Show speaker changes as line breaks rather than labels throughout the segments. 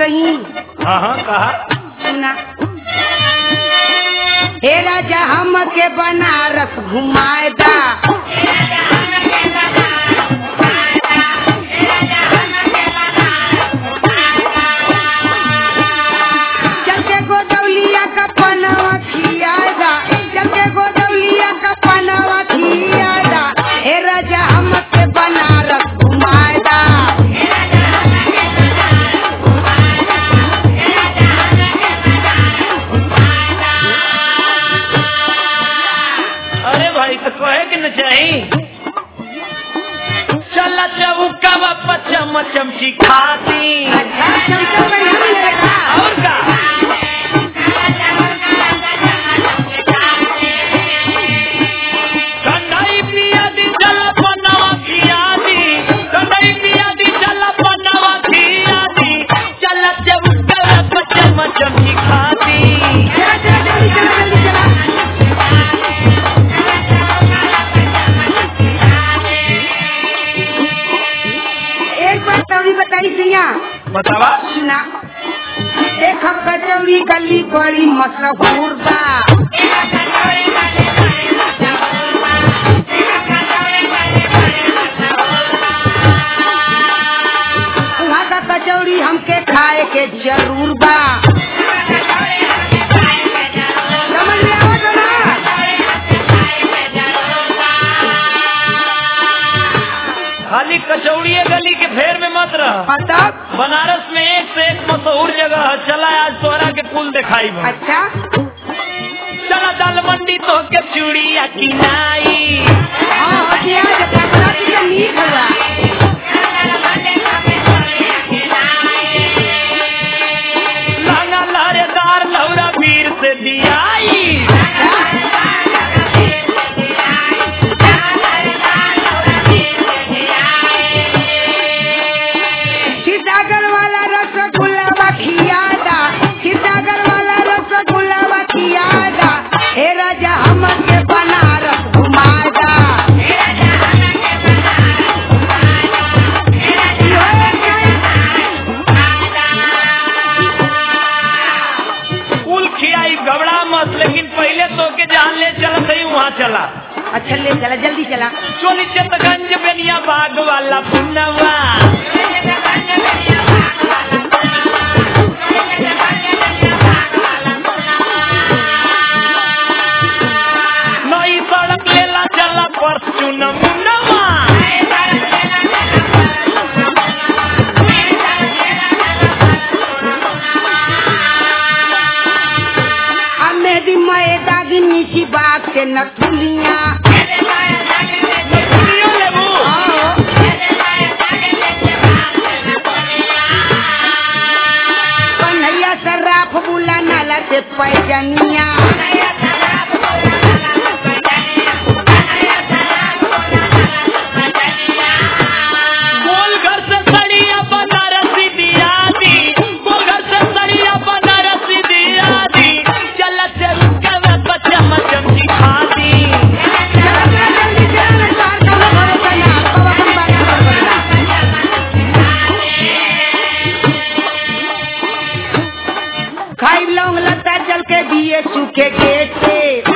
कहीं
हाँ हाँ कहा
सुना हे राजा हम के बनारस घुमाएदा चल के गोदौलिया का पनवा खियाएदा चल के गोदौलिया का पनवा खियाएदा हे राजा हम के बनारस घुमाएदा
अरे भाई तो कहे कि न चाही चल चौका पचम चमची खाती
अच्छा चमचा बढ़िया मिलेगा
और का ठंडाई पिया दी चल पनवा खिया दी ठंडाई पिया दी चल पनवा खिया दी चल चौका पचम चमची खाती
चला चला जल्दी चला जल्दी चला एक बात तौरी बताई सिया
बतावा
सुना देख कचौड़ी गली बड़ी मशहूर बा वहाँ का कचौड़ी हमके खाए के जरूर बा समझ में आवत ना
खाली कचौड़ी गली के फेर में मत रह
और तब
बनारस में एक से एक मशहूर जगह है चला आज तोरा के पुल दिखाई बा
अच्छा
चला दाल मंडी तो के चूड़िया किनाई
हाँ हटिया कपड़ा की मीठ हुआ
लहंगा लहरेदार लौरा वीर से दियाई
सीतागर वाला रसगुल्ला खियादा सीतागर वाला रसगुल्ला खियादा हे राजा हम के बनारस घुमादा
कुल खियाई घबरा मत लेकिन पहले तो के जान ले चल सही वहाँ चला
अच्छा ले चला जल्दी चला
चोली चितगंज बेनिया बाग वाला पुनवा नई सड़क लेला चला परचून मुनवा
अब मेरी मैं दादी नीची बाग के नथुलिया
दुनिया लेबू
कन्हैया सर्राफ बुला नाला से पैजनिया
गोल घर से सड़िया बनारसी दिया दी गोल घर से सड़िया बनारसी दिया दी चल चल के बच्चा मचम दिखा दी
चला चला जल्दी चला ना चार कौनो भरोसा ना कब अपन बात खबर पड़ेगा खाई लौंग लता जल के दिए सूखे गेट से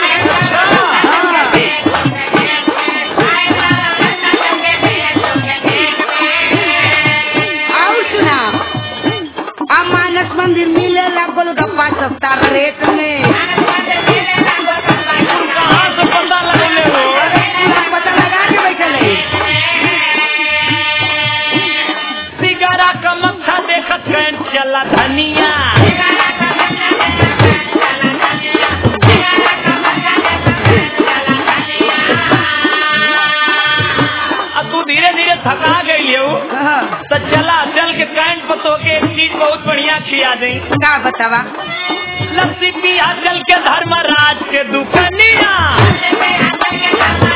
और सुना आ मानस मंदिर मिलेला गोलगप्पा सस्ता रेट में
कहाँ से पता लगले हो
पूरा पता लगा के बैठल है
सिगारा का मक्खा देखत कैन चला धनिया अब तू धीरे धीरे थका गई हो
हाँ,
तो चला चल के कैंट पर तो के एक चीज बहुत बढ़िया खिया दे
का बतावा
लस्सी पिया चल के धर्मराज के दुकनिया